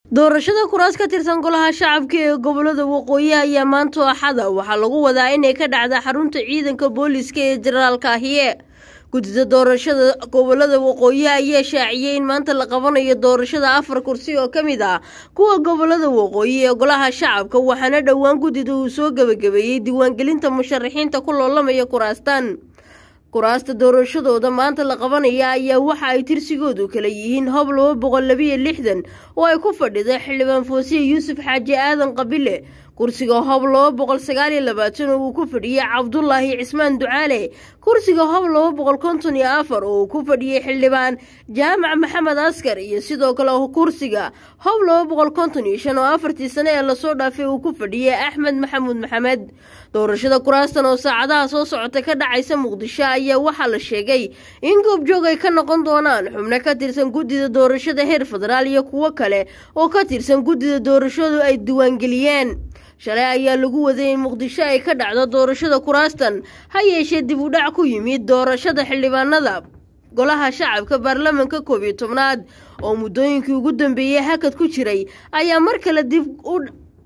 doorashada kuraas ka tirsan golaha shacabka ee gobolada waqooyi ayaa maanta axada waxaa lagu wadaa inay ka dhacda xarunta ciidanka booliska ee jenaraalka ahiye guddida doorashada gobolada waqooyi ayaa shaaciyey in maanta la qabanayo doorashada afar kursi oo ka mid ah kuwa gobolada waqooyi ee golaha shacabka waxaana dhowaan guddida uu soo gebagabeeyey diiwaangelinta musharaxiinta ku loolamaya kuraastan kuraasta doorashadooda maanta la qabanaya ayaa waxa ay tirsigoodu kala yihiin hob laba boqol labiyo lixdan oo ay ku fadhida xildhibaan foosiye yuusuf xaaji aadan qabile kursiga hob laba boqol sagaaliyo labaatan oo uu ku fadhiyey cabdulaahi cismaan ducaale kursiga hob laba boqol konton iyo afar oo uu ku fadhiyey xildhibaan jaamac maxamed askar iyo sidoo kale kursiga hob laba boqol konton iyo shan oo afartii sane ee lasoo dhaafay uu ku fadhiyey axmed maxamuud maxamed doorashada kuraastan oo saacadaha soo socota ka dhacaysa muqdisho ayaa waxaa la sheegay in goobjoog ay ka noqon doonaan xubno ka tirsan guddida doorashada heer federaal iyo kuwo kale oo ka tirsan guddida doorashadu ay diiwaangeliyeen shalay ayaa lagu waday in muqdisho ay ka dhacdo doorashada kuraastan ha yeeshee dib u dhac ku yimid doorashada xildhibaanada golaha shacabka baarlamanka koob iyo tobnaad oo muddooyinkii ugu dambeeyey hakad ku jiray ayaa mar kale dib u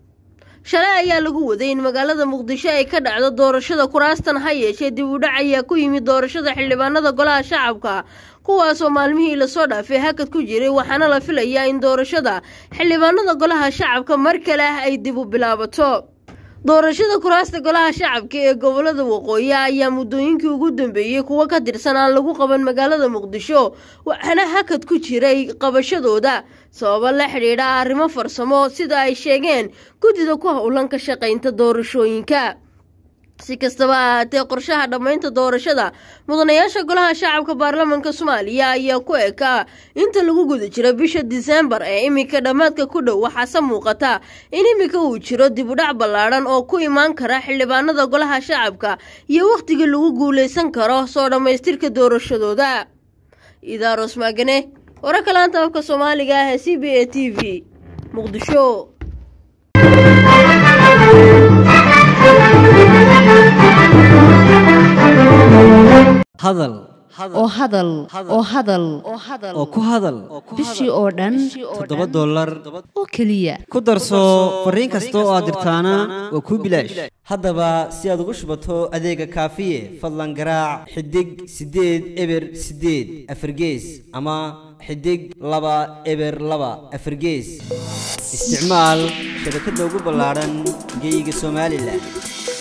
shalay ayaa lagu waday in magaalada muqdisho ay ka dhacdo doorashada kuraastan ha yeeshee dib u dhac ayaa ku yimid doorashada xildhibaanada golaha shacabka kuwaasoo maalmihii lasoo dhaafay hakad ku jiray waxaana la filayaa in doorashada xildhibaanada golaha shacabka mar kale ah ay dib u bilaabato doorashada kuraasta golaha shacabka ee gobolada waqooyi ayaa muddooyinkii ugu dambeeyey kuwo ka tirsan aan lagu qaban magaalada muqdisho waxaana hakad ku jiray qabashadooda sababo la xidhiidha arrimo farsamo sida ay sheegeen guddida ku howlan ka shaqaynta doorashooyinka si kastaba ahaatee qorshaha dhammaynta doorashada mudanayaasha golaha shacabka baarlamanka soomaaliya ayaa ku ekaa inta lagu guda jiro bisha diseembar ee iminka dhammaadka ku dhow waxaase muuqata in iminka uu jiro dibudhac ballaadhan oo ku imaan kara xildhibaanada golaha shacabka iyo wakhtigii lagu guulaysan karo soo dhammaystirka doorashadooda idaaros maagane wararka laanta afka soomaaliga ah ee c b a t v muqdisho hadal oo hadal oo hadal oo ku hadal bishii oo dhan toddoba dollar oo keliya ku darso fariin kasta oo aad dirtaana waa kuu bilaash haddaba si aad ugu shubato adeega kaafiye fadlan garaac xidig siddeed eber siddeed afargees ama xidig laba eber laba afargees isticmaal shabakadda ugu ballaadhan geyga somalilan